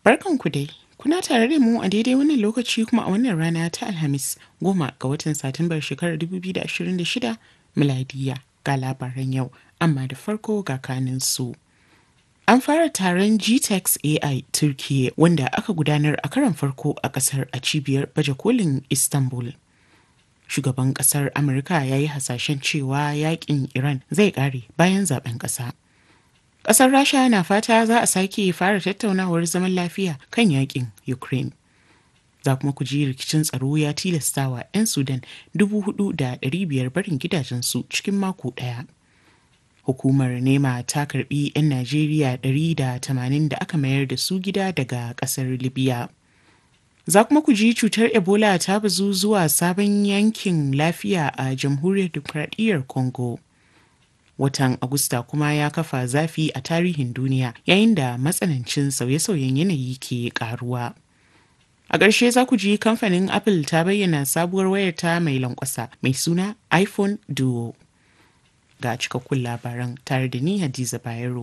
Barkanku dai, kuna tare da mu a daidai wannan lokaci kuma a wannan rana ta Alhamis goma ga watan Satumbar shekarar 2026 miladiya ga labaran yau, amma da farko ga kanin su. An fara taron GTEx AI Turkiyya wanda aka gudanar a karon farko a kasar a cibiyar baje kolin Istanbul. Shugaban kasar Amurka ya yi hasashen cewa yakin Iran zai kare bayan zaben kasa. Ƙasar Rasha na fata za a sake fara tattaunawar zaman lafiya kan yakin Ukraine. Za kuma ku ji rikicin tsaro ya tilastawa 'yan Sudan 4,500 barin gidajensu cikin mako ɗaya. Hukumar NEMA ta karbi 'yan Najeriya 180 da aka mayar da su gida daga ƙasar Libya. Za kuma ku ji cutar Ebola ta bazu zuwa sabon yankin lafiya a Jamhuriyar Dimokuraɗiyyar Congo. watan Agusta kuma ya kafa zafi a tarihin duniya yayin da matsanancin sauye-sauyen yanayi ke karuwa. A ƙarshe za ku ji kamfanin Apple ta bayyana sabuwar wayarta mai lankwasa mai suna iPhone Duo. Ga cikakkun labaran tare da ni Hadiza Bayero.